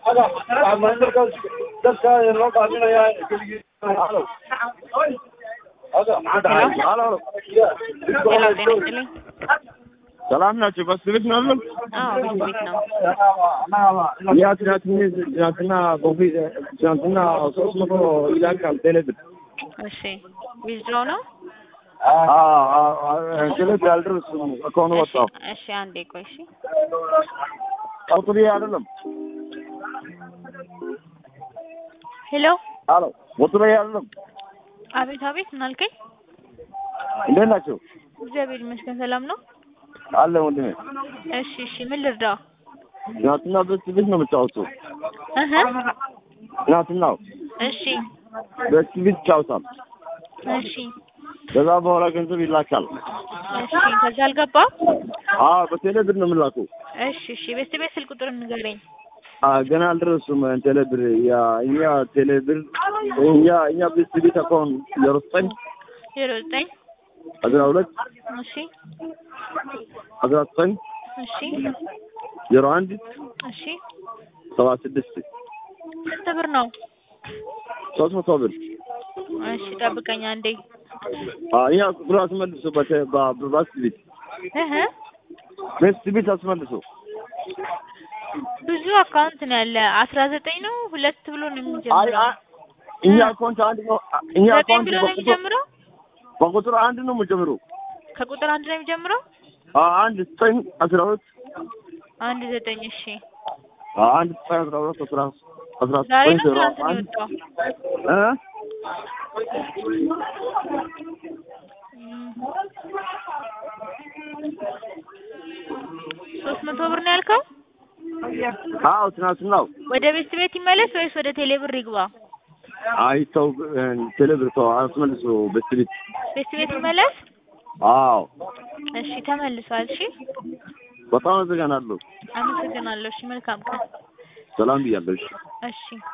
ጤና ይስጥልኝ። ሰላም ናቸው። በስ ቤት ነው ያለው። አዎ ቤት ቤት ነው። ያ ትናንትና ትናንትና ኮፊ ትናንትና ሶስት መቶ ይላካል ቴሌብር እሺ ዊዝድሮው ነው። ቴሌብር አልደረስም ከሆነ እሺ ወጣው እሺ አንዴ ቆይ እሺ ቁጥር አይደለም። ሄሎ አሎ ቁጥር አይደለም። አቤት አቤት ምን አልከኝ? እንዴት ናቸው? እግዚአብሔር ይመስገን ሰላም ነው። አለ ወንድሜ። እሺ እሺ ምን ልርዳ? ትናንትና በስ ቤት ነው የምጫወተው። እህ ትናንትና እሺ በስ ቤት ይጫወታል። እሺ ከዛ በኋላ ገንዘብ ይላካል። እሺ ከዛ አልገባም። አዎ በቴሌብር ነው የምላከው። እሺ እሺ ቤት ቤት ስልክ ቁጥር ንገረኝ። አ ገና አልደረሱም። ቴሌብር ያ እኛ ቴሌብር እኛ እኛ ቤት ቤት አካውንት ዜሮ ዘጠኝ ዜሮ ዘጠኝ አስራ ሁለት እሺ አስራ ዘጠኝ እሺ ዜሮ አንድ እሺ ሰባ ስድስት ስንት ብር ነው? ሶስት መቶ ብር እሺ ጠብቀኝ አንዴ። አ እኛ ብር አስመልሶ በቴ- በ- በባስ ቤት እህ ቤት ቤት አስመልሶ ብዙ አካውንት ነው ያለ። አስራ ዘጠኝ ነው ሁለት ብሎ ነው አይ የሚጀምረው። አይ እኛ አካውንት አንድ ነው እኛ ዘጠኝ አካውንት ብሎ ነው በቁጥር የሚጀምረው። በቁጥር አንድ ነው የምጀምረው ከቁጥር አንድ ነው የሚጀምረው። አ አንድ ዘጠኝ አስራ ሁለት አንድ ዘጠኝ እሺ። አ አንድ ዘጠኝ አስራ ሁለት አስራ አስራ ዛሬ ዘጠኝ ነው ዜሮ ትናንት ነው አንድ የወጣው? እ እም። ሶስት መቶ ብር ነው ያልከው? አዎ ትናንትናው ወደ ቤት ቤት ይመለስ ወይስ ወደ ቴሌ ብር ይግባ? አይ ተው እ ቴሌብር ተው አስመልሶ ቤት ቤት ቤት ቤት ይመለስ። አዎ እሺ ተመልሷል። እሺ በጣም አመሰግናለሁ። አመሰግናለሁ። እሺ መልካም ቀን። ሰላም ብያለሁ። እሺ እሺ